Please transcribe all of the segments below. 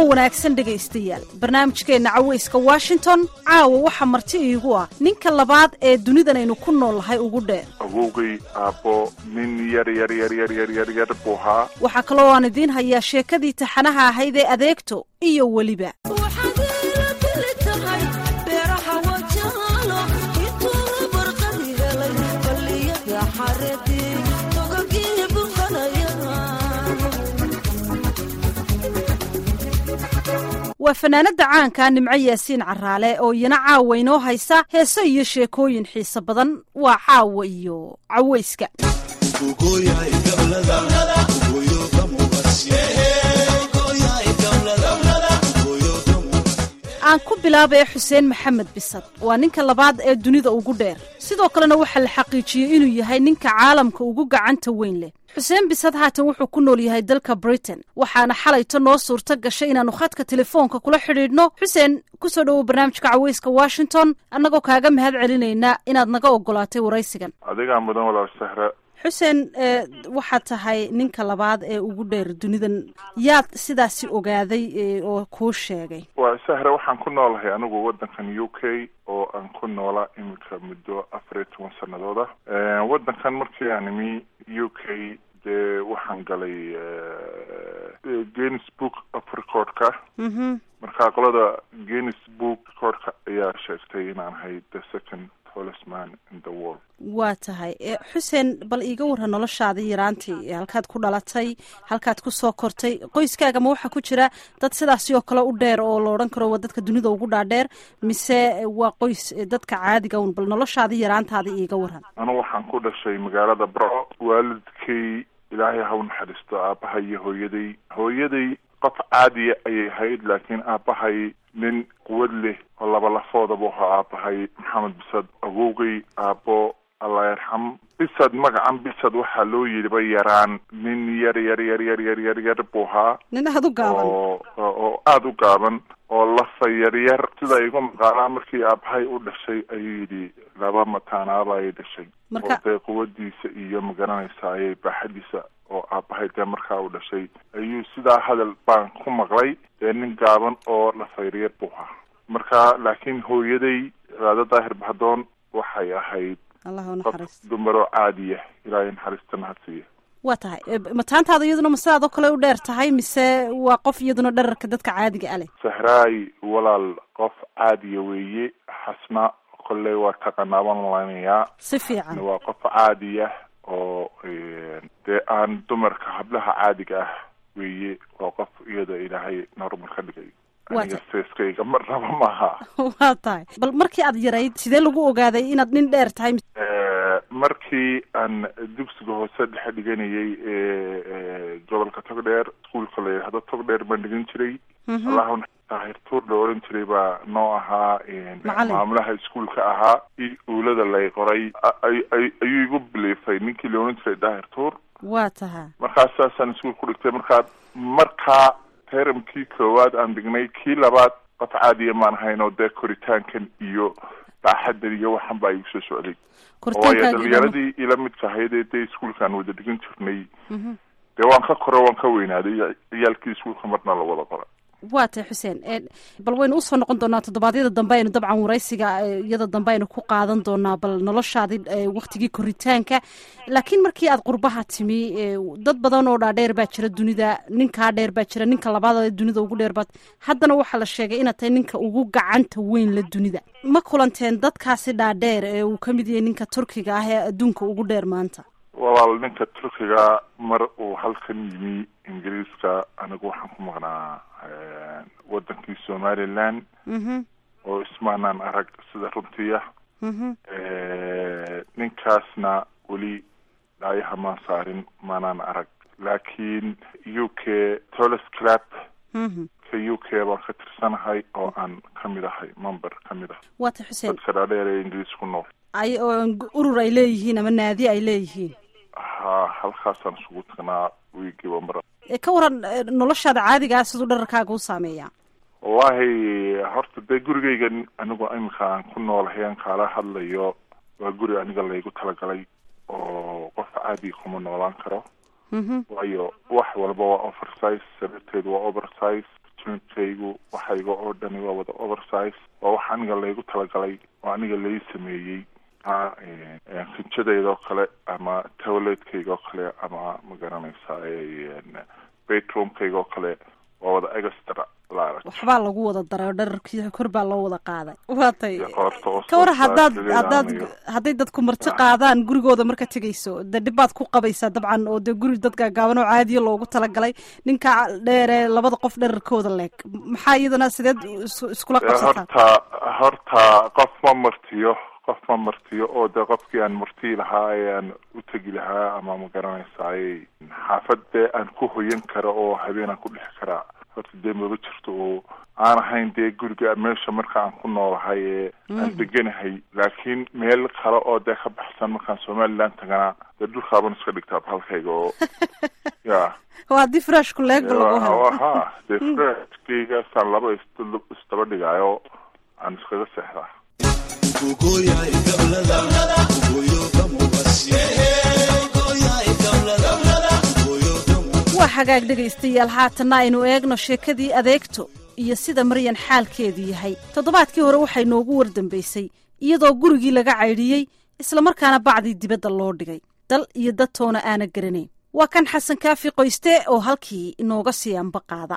wanaagsan dhegaystayaal barnaamijkeenna cawayska washington caawa waxaa marti iigu ah ninka labaad ee dunidanaynu ku noolnahay ugu dheer awowgay aabbo nin yar yar yar yar yar yar yar buu ahaa waxaa kaloo aan idiin hayaa sheekadii taxanaha ahayd ee adeegto iyo weliba waa fanaanada caanka nimco yaasiin caraale oo iyana caawa inoo haysa heeso iyo sheekooyin xiiso badan waa caawa iyo cawayska aan ku bilaabaya xuseen maxamed bisad waa ninka labaad ee dunida ugu dheer sidoo kalena waxaa la xaqiijiyey inuu yahay ninka caalamka ugu gacanta weyn leh xuseen bisad haatan wuxuu ku nool yahay dalka britain waxaana xalayto noo suurto gashay inaannu khadka telefoonka kula xidhiidhno xuseen kusoo dhowow barnaamijka cawayska washington annagoo kaaga mahad celinaynaa inaad naga ogolaatay waraysigan adigaa mudan walaal sahra xuseen waxaad tahay ninka labaad ee ugu dheer dunidan yaad sidaasi ogaaday oo kuu sheegay waa sahra waxaan ku noolahay anigu waddankan u k oo aan ku noolaa iminka muddo afar iyo toban sanadooda waddankan markii aan imi u k dee waxaan galay guinness book of recordka marka qolada guinness book recordka ayaa sheegtay inaan ahay the second tallest man in the world waa tahay xuseen bal iiga warran noloshaadii yaraantii halkaad ku dhalatay halkaad ku soo kortay qoyskaaga ma waxaa ku jira dad sidaasi oo kale u dheer oo la odhan karo waa dadka dunida ugu dhaadheer mise waa qoys dadka caadiga un bal noloshaadii yaraantaadii iiga warran anu waxaan ku dhashay magaalada barco waalidkay ilaahay ha u naxariisto aabbahay iyo hooyaday hooyaday qof caadiya ayay ahayd laakiin aabbahay nin quwad leh oo laba lafoodabuu ahaa aabbahay maxamed bisad awowgay aabbo allah yarxam bisad magacan bisad waxaa loo yidhiba yaraan nin yar yar yar yar yar yar yar buu ahaa nin aada u gaaban oo oo aada u gaaban oo lafa yaryar sida igu maqaalaa markii aabbahay u dhashay ayuu yidhi laba mataanaaba ay dhashay oo dee quwadiisa iyo magaranaysa ayay baaxadiisa oo aabbahay dee markaa u dhashay ayuu sidaa hadal baan ku maqlay dee nin gaaban oo lafayaryar buu ahaa marka laakiin hooyaday raado daahir bahdoon waxay ahayd qof dumaroo caadiya ilaahay naxariistana ha siiya waa tahay mataantaada iyaduna ma sidaadoo kale u dheer tahay mise waa qof iyaduna dherarka dadka caadiga a leh sahraay walaal qof caadiya weeye xasna kolley waa taqanaaban malanayaa si fiican waa qof caadiya oo dee aan dumarka hablaha caadiga ah weeye waa qof iyada ilaahay normal ka dhigay aniga seeskayga marnaba maaha waa tahay bal markii aad yarayd sidee lagu ogaaday inaad nin dheer tahay markii aan dugsiga hoose dhexe dhiganayay ee gobolka togdheer iskuolka la yidhahdo togdheer baan dhigan jiray allahu daahirtuur la oran jiray baa noo ahaa maamulaha iskuolka ahaa i uulada lay qoray ayuu igu biliifay ninkii la oran jiray daahirtuur waa taha markaas saasaan iskuol ku dhigtay markaa markaa teramkii koowaad aan dhignay kii labaad qof caadiya maan ahayn oo dee koritaankan iyo baaxadan iyo waxan baa igu soo socday waayo dhalinyaradii ila midka ahaydee dee iskuolkaan wada dhigan jirnay dee waan ka koro waan ka weynaaday ciyaalkii iskuolka marna la wada qora waa tahay xuseen bal waynu usoo noqon doonaa toddobaadyada dambe aynu dabcan waraysiga iyada dambe aynu ku qaadan doonaa bal noloshaadii waktigii koritaanka laakiin markii aad qurbaha timi dad badan oo dhaadheer baa jira dunida ninkaa dheer baa jira ninka labaad dunida ugu dheer baad haddana waxaa la sheegay inaad tahay ninka ugu gacanta weyn la dunida ma kulanteen dadkaasi dhaadheer ee uu ka mid yahay ninka turkiga ah ee adduunka ugu dheer maanta walaal ninka turkiga mar uu halkan yimi ingiriiska anigu waxaan ku maqnaa wadankii somaliland oo ismaanaan arag sida runtiya ninkaasna weli dhaayaha maan saarin maanaan arag laakiin u k toles club ka u k baan ka tirsanahay oo aan kamid ahay member kamid ah waa ta xuseen dadka dhaadheer ee ingiriis ku nool ay urur ay leeyihiin ama naadi ay leeyihiin ha halkaasaan isugu tagnaa wiigiiba mar ka waran noloshaada caadigaa siduu dhararkaaga u saameeyaa wallahi horta dee gurigayga anigu iminka aan ku noolahay aan kaala hadlayo waa guri aniga laygu talagalay oo qof caadi kuma noolaan karo waayo wax walba waa oversize sababteed waa oversize jinkaygu waxayga oo dhani waa wada oversize waa wax aniga laygu talagalay oo aniga lai sameeyey sinjadayda oo kale ama towleedkayga oo kale ama magaranaysaa bedroomkayga oo kale waa wada extra waxbaa lagu wada daray oo dhararkii kor baa loo wada qaaday waa tay ka war haddaad haddaad hadday dadku marti qaadaan gurigooda marka tegayso dee dhibbaad ku qabaysaa dabcan oo dee guri dad gaagaaban oo caadiya loogu talagalay ninka dheeree labada qof dherarkooda leeg maxaa iyadana sideed iskula qabsataa horta horta qof ma martiyo qof ma martiyo oo dee qofkii aan martii lahaa ee aan u tegi lahaa ama ma garanaysaay xaafad dee aan ku hoyan karo oo habeen aan ku dhex karaa horta dee maba jirto oo aan ahayn dee guriga meesha marka aan ku noolahay ee aan deganahay laakiin meel kale oo dee ka baxsan markaan somaliland tagana dee dhulkaaban iska dhigtaa halkayga oo ya waa haddii frashku leegba lagu helo ha dee frashkaygaasaan laba isdaba dhigaayo aan iskaga seexdaa waa xagaag dhegaystayaal haatanna aynu eegno sheekadii adeegto iyo sida maryan xaalkeedu yahay toddobaadkii hore waxay noogu wardambaysay iyadoo gurigii laga caydhiyey islamarkaana bacdii dibadda loo dhigay dal iyo dadtoona aana garanayn waa kan xasan kaafi qoyste oo halkii inooga sii anba qaada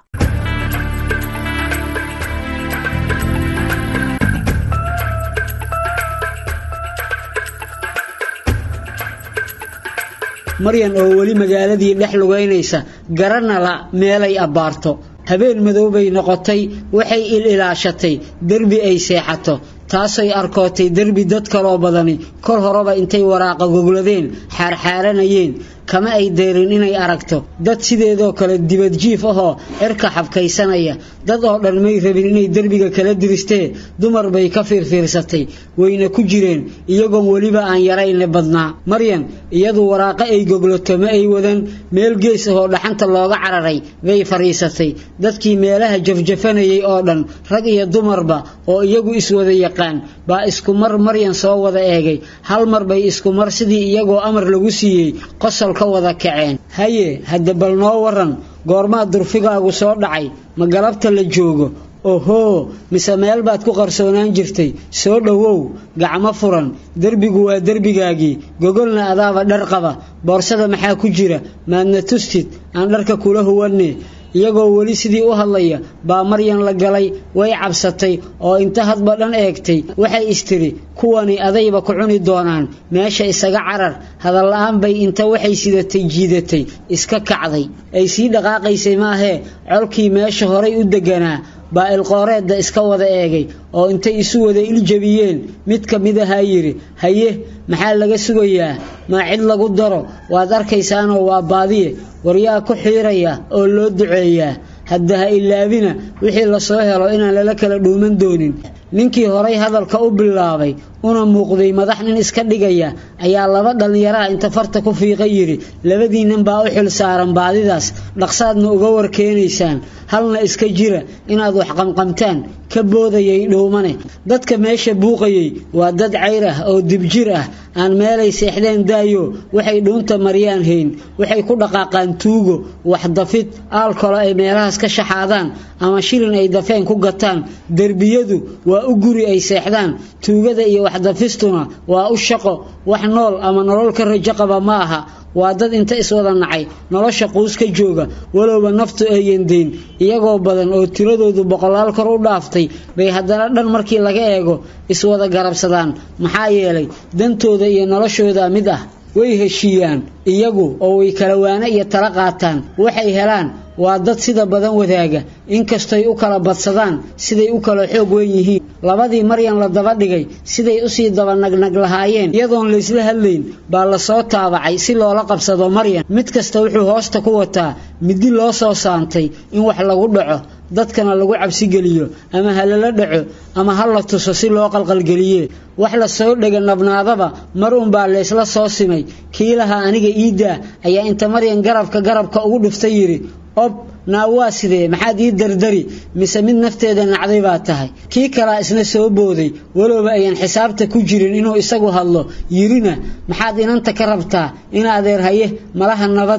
maryan oo weli magaaladii dhex lugaynaysa garana la meelay abbaarto habeen madoobay noqotay waxay il ilaashatay derbi ay seexato taasay arkootay derbi dad kaloo badani kol horeba intay waraaqa gogladeen xaarxaaranayeen kama ay deyrin inay aragto dad sideedoo kale dibadjiif ahoo cirka xabkaysanaya dad oo dhan may rabin inay derbiga kala diristee dumar bay ka fiirfiirsatay wayna ku jireen iyagoon weliba aan yarayne badnaa maryan iyadu waraaqo ay goglato ma ay wadan meel gees ahoo dhaxanta looga cararay bay fadhiisatay dadkii meelaha jafjafanayay oo dhan rag iyo dumarba oo iyagu iswada yaqaan baa iskumar maryan soo wada eegay hal mar bay iskumar sidii iyagoo amar lagu siiyey qosol ka wada kaceen haye hadda bal noo waran goormaa durfigaagu soo dhacay ma galabta la joogo ohoo mise meel baad ku qarsoonaan jirtay soo dhowow gacmo furan derbigu waa derbigaagii gogolna adaaba dhar qaba boorsada maxaa ku jira maadna tustid aan dharka kula huwanne iyagoo weli sidii u hadlaya baa maryan la galay way cabsatay oo inta hadba dhan eegtay waxay istiri kuwani adayba ku cuni doonaan meesha isaga carar hadalla-aan bay inta waxay sidatay jiidatay iska kacday ay sii dhaqaaqaysay maahee colkii meesha horay u deganaa baa ilqooreedda iska wada eegay oo intay isu wada iljabiyeen mid ka mid ahaa yidhi haye maxaa laga sugayaa maa cid lagu daro waad arkaysaanoo waa baadiye waryaa ku xiiraya oo loo duceeyaa hadda ha ilaabina wixii lasoo helo inaan lala kala dhuuman doonin ninkii horay hadalka u bilaabay una muuqday madax nin iska dhigaya ayaa laba dhallinyaraha inta farta ku fiiqa yidhi labadii nin baa u xil saaran baadidaas dhaqsaadna uga warkeenaysaan halna iska jira inaad wax qamqamtaan ka boodayay dhuumane dadka meesha buuqayay waa dad cayr ah oo dibjir ah aan meelay seexdeen daayo waxay dhuunta maryaan hayn waxay ku dhaqaaqaan tuugo wax dafid aalkolo ay meelahaas ka shaxaadaan ama shilin ay dafeen ku gataan derbiyadu waa u guri ay seexdaan tuugada iyo waxdafistuna waa u shaqo wax nool ama nolol ka rajo qaba ma aha waa dad inta iswada nacay nolosha quus ka jooga walowba naftu ayan dayn iyagoo badan oo tiradoodu boqolaal kor u dhaaftay bay haddana dhan markii laga eego iswada garabsadaan maxaa yeelay dantooda iyo noloshooda mid ah way heshiiyaan iyagu oo way kala waana iyo tala qaataan waxay helaan waa dad sida badan wadaaga inkastoy u kala badsadaan siday u kala xoog weyn yihiin labadii maryan la daba dhigay siday usii daba nagnag lahaayeen iyadoon laysla hadlayn baa lasoo taabacay si loola qabsado maryan mid kasta wuxuu hoosta ku wataa midi loo soo saantay in wax lagu dhaco dadkana lagu cabsigeliyo ama ha lala dhaco ama ha la tuso si loo qalqalgeliye wax la soo dhega nabnaadaba mar unbaa laysla soo simay kii lahaa aniga iiddaa ayaa inta maryan garabka garabka ugu dhuftay yidhi ob naa waa sidee maxaad ii dardari mise mid nafteeda nacday baa tahay kii kalaa isna soo booday walowba ayan xisaabta ku jirin inuu isagu hadlo yirina maxaad inanta ka rabtaa in adeer haye malaha nabad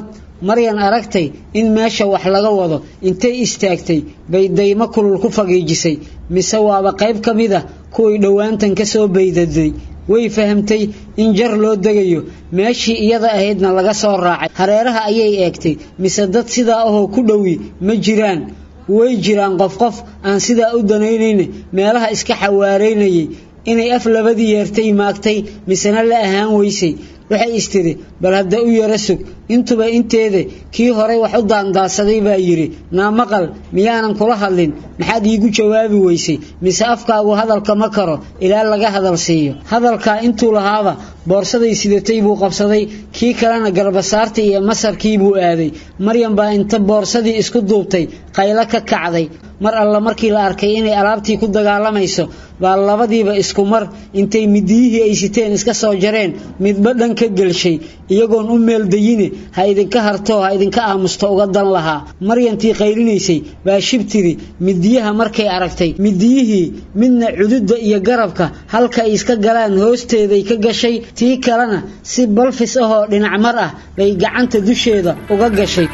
maryan aragtay in meesha wax laga wado intay istaagtay bay daymo kulul ku fagiijisay mise waaba qayb ka mid ah kuwii dhowaantan ka soo baydaday way fahamtay in jar loo degayo meeshii iyada ahaydna laga soo raacay hareeraha ayay eegtay mise dad sidaa ahoo ku dhowi ma jiraan way jiraan qof qof aan sidaa u danaynayna meelaha iska xawaaraynayay inay af labadii yeertay maagtay misena la ahaan weysay waxay istiri bal hadda u yara sug intuba inteeda kii horay wax u daandaadsaday baa yidhi naamaqal miyaanan kula hadlin maxaad iigu jawaabi weysay mise afkaagu hadalka ma karo ilaa laga hadal siiyo hadalkaa intuu lahaaba boorsaday sidatay buu qabsaday kii kalena garbasaartii iyo masarkii buu aaday maryan baa inta boorsadii isku duubtay qaylo ka kacday mar alla markii la arkay inay alaabtii ku dagaalamayso baa labadiiba isku mar intay midiyihii ay siteen iska soo jareen midba dhan ka gelshay iyagoon u meeldayine ha idinka hartoo ha idinka aamusto uga dan lahaa maryantii qaylinaysay baa shib tiri midiyaha markay aragtay midiyihii midna cududda iyo garabka halka ay iska galaan hoosteeday ka gashay tii kalena si balfis ahoo dhinac mar ah bay gacanta dusheeda uga gashay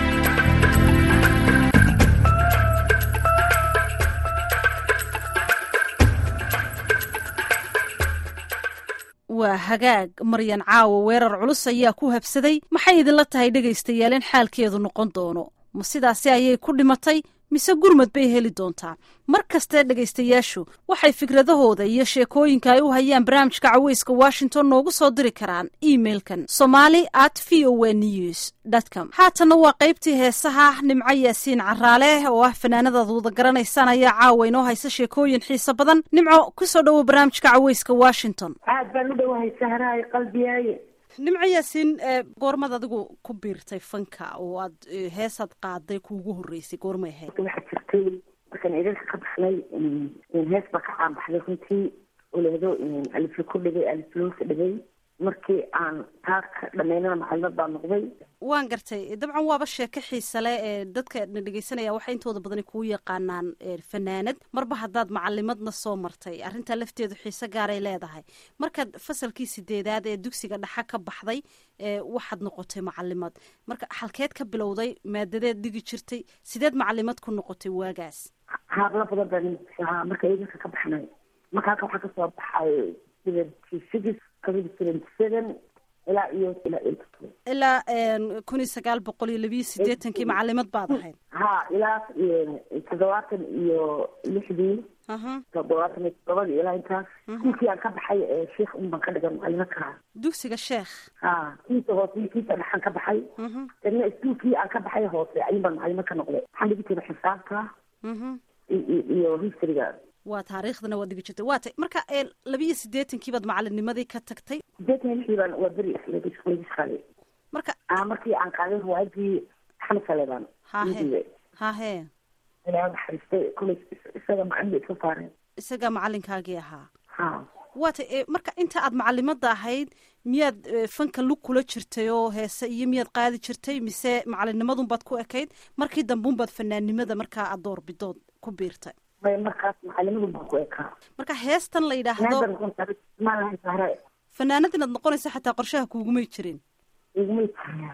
waa hagaag maryan caawo weerar culus ayaa ku habsaday maxay idinla tahay dhegaystayaal in xaalkeedu noqon doono ma sidaasi ayay ku dhimatay mise gurmad bay heli doontaa mar kastee dhegaystayaashu waxay fikradahooda iyo sheekooyinka ay u hayaan barnaamijka caweyska washington noogu soo diri karaan emeilkan somali at v o news com haatanna waa qaybtii heesaha nimco yaasiin caraale oo ah fanaanadaad wada garanaysaan ayaa caawa inoo haysa sheekooyin xiiso badan nimco kusoo dhowo barnaamijka caweyska washington aad baan u dhowahay sahraay qalbiyaaye nimco yaasiin goormad adigu ku biirtay fanka oo aad heesaad qaaday kuugu horreysay goormay ahayd waxaa jirtay markaan idinka ka baxnay hees baa ka caan baxday runtii oleedo alifla ku dhigay alifloosa dhigay markii aan taa ka dhamaynana macalimad baa noqday waan gartay dabcan waaba sheeko xiisa leh ee dadka na dhegeysanaya waxay intooda badani kuu yaqaanaan fanaanad marba haddaad macalimadna soo martay arrintaa lafteedu xiise gaaray leedahay markaad fasalkii sideedaad ee dugsiga dhaxa ka baxday waxaad noqotay macalimad marka halkeed ka bilowday maadadeed dhigi jirtay sideed macalimad ku noqotay waagaas haabla badan baa marka idinka ka baxnay marka halka waxaa kasoo baxay six ilaa iyo ilaa kun iyo sagaal boqol iyo labiyo sideetankii macalimad baad ahayd ha ilaa toddobaatan iyo lixdii toddobaatan iyo toddobadii ilaa intaas iskuulkii aan ka baxay sheikh un baan ka dhigan macalimo kaha dugsiga sheekh ha kiisa hoose iyo kiisa dhexan ka baxay dadna iskuulkii aan ka baxay hoose ayun baan macalimo ka noqday waxaan dhigi jiray xisaabta iyo historyga waa taariikhdana waad dhigi jirtay waa tay marka labiiyo sideetankii baad macalinnimadii ka tagtay sideetan lixdii baan waa beri isqaale marka markii aan qaaday riwaayadii axmed saleebaan hahe hahe ilaa naxariistay kulay isaga macalin iska saareen isaga macalinkaagii ahaa ha waa tay marka inta aad macalimada ahayd miyaad fanka lug kula jirtay oo heese iyo miyaad qaadi jirtay mise macalinnimadun baad ku ekayd markii dambeun baad fanaannimada markaa aad doorbidood ku biirtay markaas macalimadu baa ku ekaa marka heestan la yidhaahdo fanaanad inaad noqonaysa xataa qorshaha kuugumay jirin igumay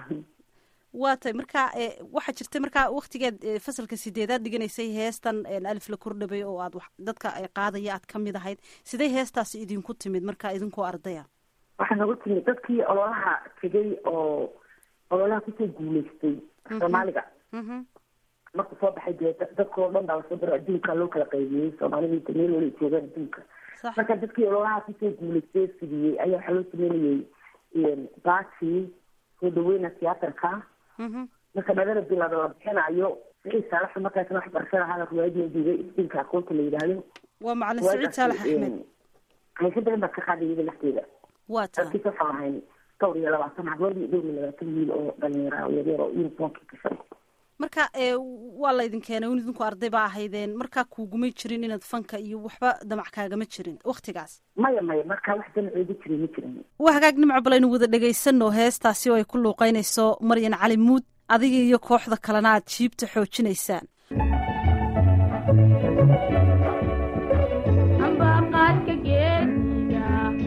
waa tay marka waxaa jirtay markaa waktigeed fasalka sideedaad dhiganaysay heestan alif la kordhabay oo aad dadka qaadaya aad kamid ahayd sidee heestaasi idinku timid markaa idinkoo ardaya waxaa nagu timid dadkii ololaha tegay oo ololaha kusoo guuleystay soomaaliga marku soo baxay dee dadkao dhan baa lasoo daro adduunka loo kala qaybiyey soomaalida meel wala joogaan adduunka marka dadkii ololaha kusoo guuleystay fidiyey ayaa waxaa loo sameynayey baati soo dhaweyna tiyaatarka marka dhalada bilaada la bixinayo siciid saalax markaasna wax barashada ahaa riwaayadii duugay isdiinka aqoonta la yidhaahdo waa macalin siciid saalax axmed hayso badan baa ka qaaday iyada lafteeda waa ta dadkii ka faarahayn dhowr iyo labaatan hablood iyo dhowr iyo labaatan wiil oo dhalinyara oo yaryar oo uniformka gashan marka waa laydin keenay un idinku arday baa ahaydeen markaa kuugumay jirin inaad fanka iyo waxba damac kaagama jirin waktigaas maya maya markaa wax danaceeda jiray ma jirin waa hagaag nimco balaynu wada dhagaysano heestaasi oo ay ku luuqeynayso maryan cali muud adiga iyo kooxda kalena aad jiibta xoojinaysaan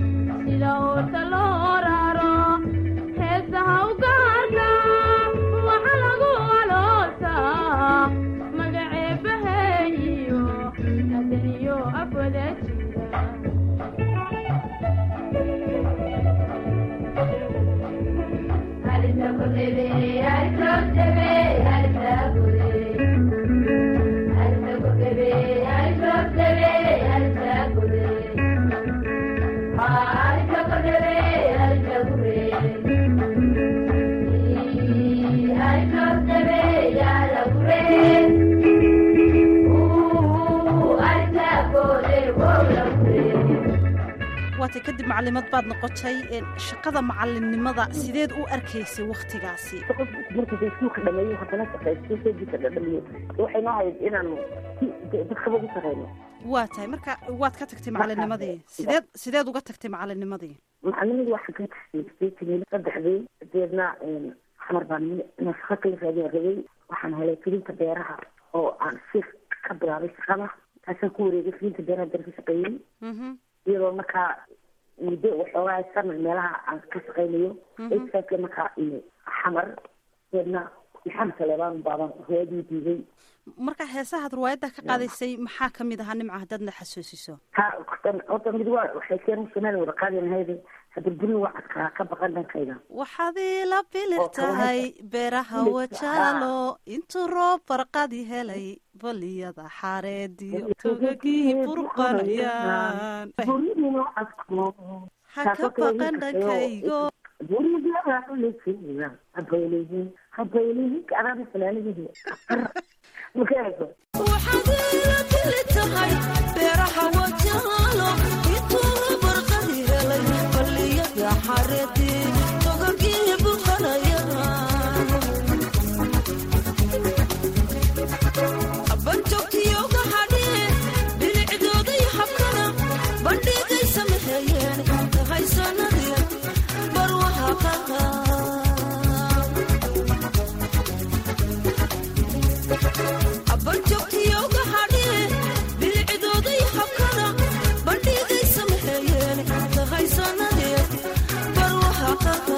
sida oota loo raro heesaha u gaarka waatay kadib macalimad baad noqotay shaqada macalimnimada sideed u arkaysay waktigaasi markii iskuulka dhameeyo haddana shaqaysto seediisa dhadhamiyo waxay noo hayd inaanu dadkaba ugu sareyno waa tahay marka waad ka tagtay macalinnimadii sideed sideed uga tagtay macalinnimadii macalinimadii waxaan ka tagtay saddexdii deedna xamar baan nafaqo kala raadin rabay waxaan helay filinta beeraha oo aan si ka bilaabay shaqada taasaan ku wareegay filinta beeraha dar ka shaqeeyey iyadoo markaa muddo waxoogaa sana meelaha aan ka shaqeynayo esaake markaa xamar deedna maxamed saleebaan baaban riwaayadii diiday marka heesahaad riwaayadda ka qaadaysay maxaa kamid ahaa nimca haddaadna xasuusiso ha horta mid waa waxay keen samaali wada qaadinahayda hadirburin waa cadkaa ka baqan dhankayda waxaad iila bilir tahay beeraha wajaalo intuu roob barqadi helay baliyada xaareediyo togagii burqanayaan ha ka baqan dhankaygo waxaad iila bili tahay beeraha wajaalo intuu barqadi helay baliyada xareedii togagii buqanayaan banjogtiyoga hadhee bilicdooday habkana bandhigay samahayeen haysanadii barwahaaqaha banjogtiyoga hadhee bilicdooday habkana bandhigay samahayeen haysanadii barwahaaqaha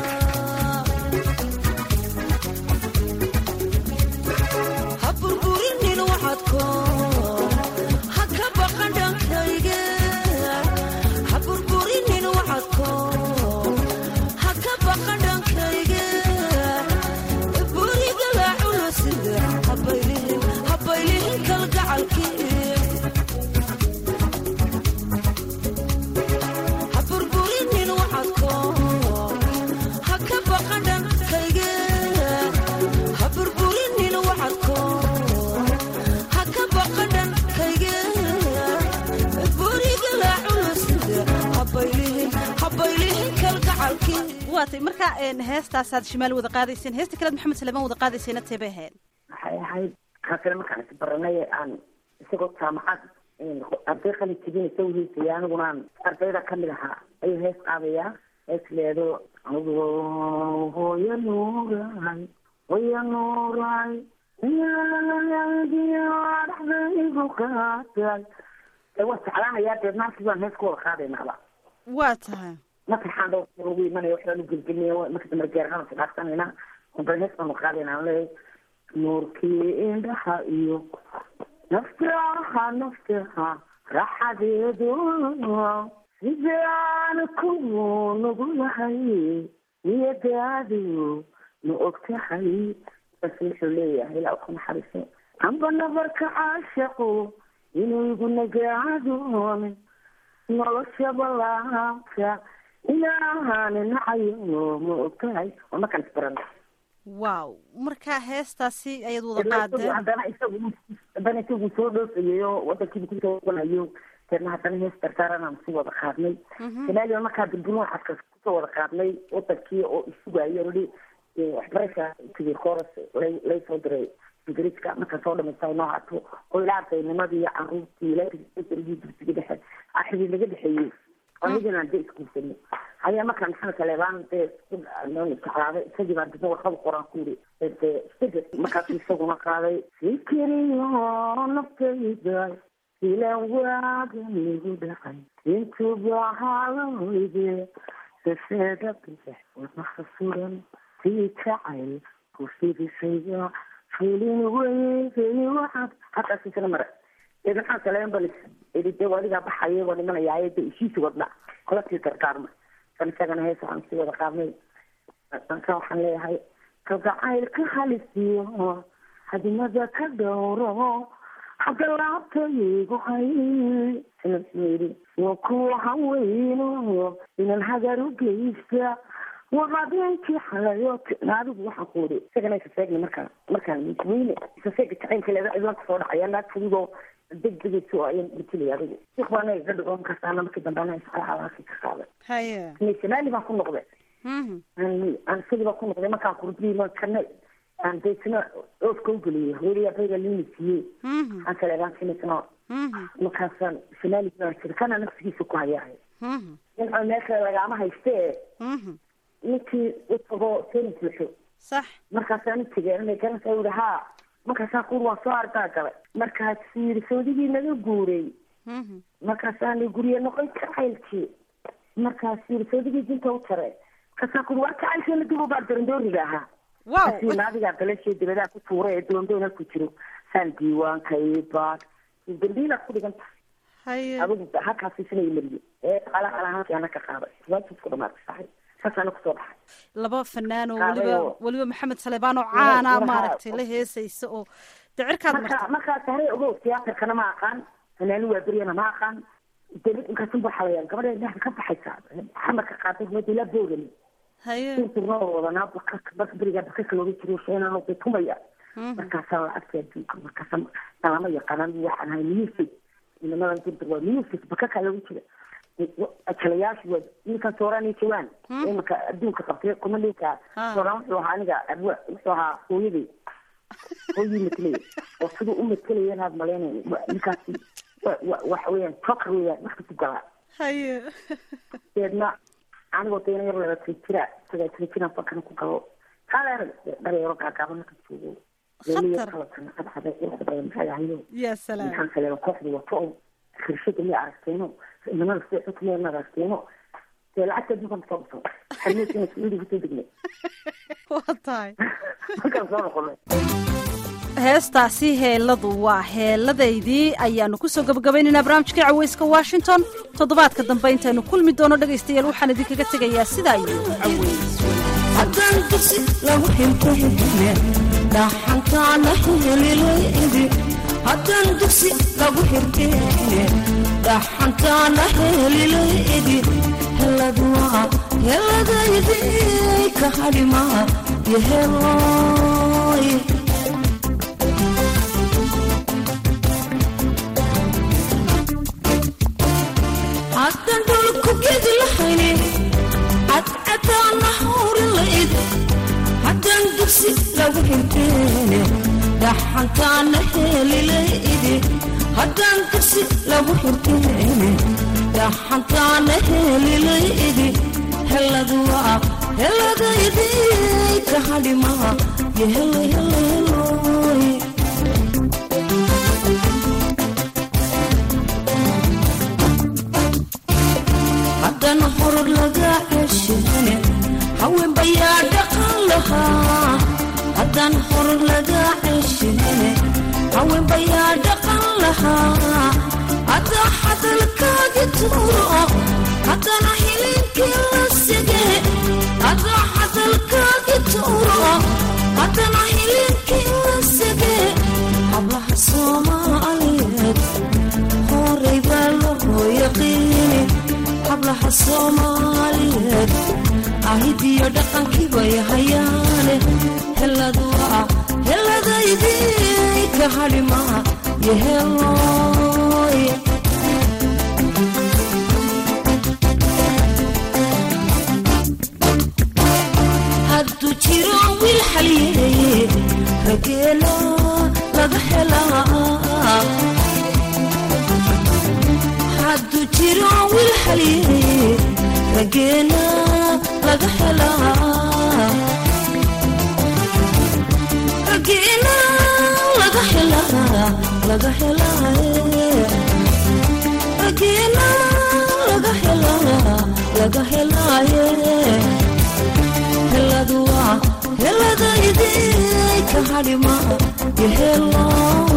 ha burburinin waxadko ha ka baqan dhankayge ha burburinin waxadko ha ka baqan dhankayge buriga laaculusida habaylihin habaylihin kalgacalkii ha burburinin waxadko ha ka baqan dhankayge ha burburinin waxadko ha ka baqan dhankayge buriga laaculusida habaylihin habaylihin kalgacalkii waatay marka heestaasaad shimaal wada qaadayseen heesta kalead maxamed saleemaan wada qaadaysayna teebay ahayd waxay ahayd kaasina markaan is baranay aan isagoo jaamacad arday qalin jibinaysa uheysaya aniguna aan ardayda kamid ahaa ayuu hees qaadayaa hees leedo hooya nuuray hooya nuuray dhexdaygu qaatay waa jeclaanayaa deedna halkii baan hees ku wada qaadaynaaba waa tahay masaxaan dhowr ugu imanaya waxbaan ugelgelinaya marka dambe geerana isdhaafsanayna unbay hees baanu qaadayna leeyahay nuurkii indhaha iyo naftaha naftaha raaxadeedu sidaan ku nugulahay niyadaadu ma og tahay bas wuxuu leeyahay ilaa ku naxariiso amba nabarka caashaqu inuu igu nagaadoon nolosha balaanka ilaahaana nacayo ma og tahay waa markaan isbarana wow marka heestaasi ayaad wada qaadeen haddana isagu haddana isagu soo dhoofayayo wadankiiba kusoo wanayo deedna haddana hees dardaarana si wada qaadnay soomaaliya markaa dambuna waxaad kusoo wada qaadnay wadankii oo isugayo ridi waxbarasha tigi koras lay soo diray ingiriiska marka soo dhamaysa inoo hato oo ilaa ardaynimadii caruurtii laarigii dugsiga dhexe xidhiid laga dhexeeyey anigana de isguursanay ayaa markaa maxamed saleebaan dee isku jeclaaday isagii baan dibna warqada qoraan ku yiri de isbedel markaasu isaguna qaaday fikiriyo naftayda ilan waagan igu dhacay intuba haloyde safeeda bixix wadnaha suran sii jacayl ku fidisaya filin weydey waxaad halkaas isla mara dee maxamed saleebaan baa ii de wadigaa baxaya waa dhimanaya de ishiisi wadna kula sii dardaarma kan isagana hees waxaan sii wada qaadnay danka waxaan leeyahay kalgacaylka halisiyo hadimada ka dhowro xagga laabtaygu hay yii wa kuwa haweyno inan hagar u geysta waqadeenkii xalayo naadigu waxaan ku wuri isagana isaseegna markaa markaan weyne isaseega jacaylka leeda cidlaan kusoo dhacaya naag fududoo degdegayso ayaan matalaya adigu sheekh baa anaga iga dhigo markaasaana markii dambe anaa iscalaalaakii ka qaaday haye soomaali baan ku noqday Mhm. aan aan sidii baa ku noqday markaan kurbii markana aan deetana oofka u geliyey hooyaya bayga liini siiyey Mhm. aan kale egaan sinisno Mhm. markaasaan soomaali baan jira kana nafsigiisa ku hayahay Mhm. ninca meel kale lagaama haystee Mhm. ninkii u tago seen buuxo sax markaasaan u tegay inay garanaysaa yidhi haa markaasaan kuur waan soo ardaa galay markaasuu yidhi sawdigii naga guuray Mhm. markaasaan gurye noqon jacaylkii markaasuu yidhi sawdigii dinta u tare markaasaan kuuri waa jacaylkeena dib u baa darandooriga ahaa wow kasi naadigaa dalashii dabadaa ku tuuray ee doondoona ku jiro saan diiwaanka ii baad dambiilaad ku dhigan tahay haye adigu halkaas isna imariye ee qala qala halkaana ka qaaday waajibku dhamaatay saxay saasaana kusoo baxay laba fanaan oo Qaaday weliba oo- weliba maxamed salebaan oo caana Waxa- maaragtay la heesaysa oo dicirkaad marka martay markaas hare ogow tiyaatarkana ma aqaan fanaani waa beryana ma aqaan dawlad inkaasun baa xalayaan gabadha indhaha ka baxaysa xamarka qaaday madila boogani haye inturnoo wadanaa baka baka berigaa bakaka looga jiro sheenano bay tumaya Mhm. markaasaa lacagta adduunka markaasa nalama yaqaanaan waxaan ahay music inamadan durdur waa music bakaka looga jira jalayaashu waa ninkan soorani jawaan imanka adduunka qabtay kuma ninka Ah. sooraan wuxuu ahaa aniga abwa wuxuu ahaa hooyadii hooyii matalaya oo siduu u matalaya inaad malaynayn wa- ninkaasi wa- wa- waxa weeyaan joker weeyaan wax kasu galaa haye deedna anigoo dayna yar labaatan jira sagaal jira jiraan fakana ku galo kaaleer dhareero gaagaaban marka joogo leeliya Khatar. kala sana cadcada quruxda badan maxay ahayo ya salaam maxaan kale kooxda wato oo khirshada ma aragteeno inamada sida xukmiya ma aragteeno dee lacagta adduunkan soo baso xarmeysina suuudi kusoo degnay waa tahay markaan soo noqonay heestaasi heeladu waa heeladaydii ayaanu kusoo gabagabaynaynaa barnaamijkai caweyska washington toddobaadka dambe intaynu kulmi doono dhegaystayaal waxaan idinkaga tegayaa sidaa iyo caweys haddaan dugsi lagu xirtayne dhaxankaana helilaydi haddaan dugsi lagu xirtayne dhaxankaana helilaydi heladwaa heladaydi ka hadhima iyo heloy haddaan dhulku gedi lahayne cadcadaana hawrin laid haddaan dugsi lagu xirteene dhaxantaana helilaydi haddaan dugsi lagu xirteene dhaxantaana helilaydi heladwaa heladaydi ka hadhima yo helo helo heloy haddana horor laga ceshane haween bayaa dhaqan lahaa haddaan horor laga ceshane haween bayaa dhaqan lahaa hadda hadalkaagi tuuro haddana hilinkii la sige hadda hadalkaagi tuuro haddana hilinkii la sige hablaha soomaaliyeed horay baa loo yaqiini hablaha soomaaliyeed ahidiyo dhaqankii bay hayaane heladwaa heladaydii ka hadhima yo heloy hadduu jiro wiil xaliyeeye rageela laga helaa hadduu jiro wiil xaliyeeye rageela laga helaa rageela laga helaa laga helaaye rageela laga helaa laga helaaye heladwaa heladaydi ka hadhima yo helo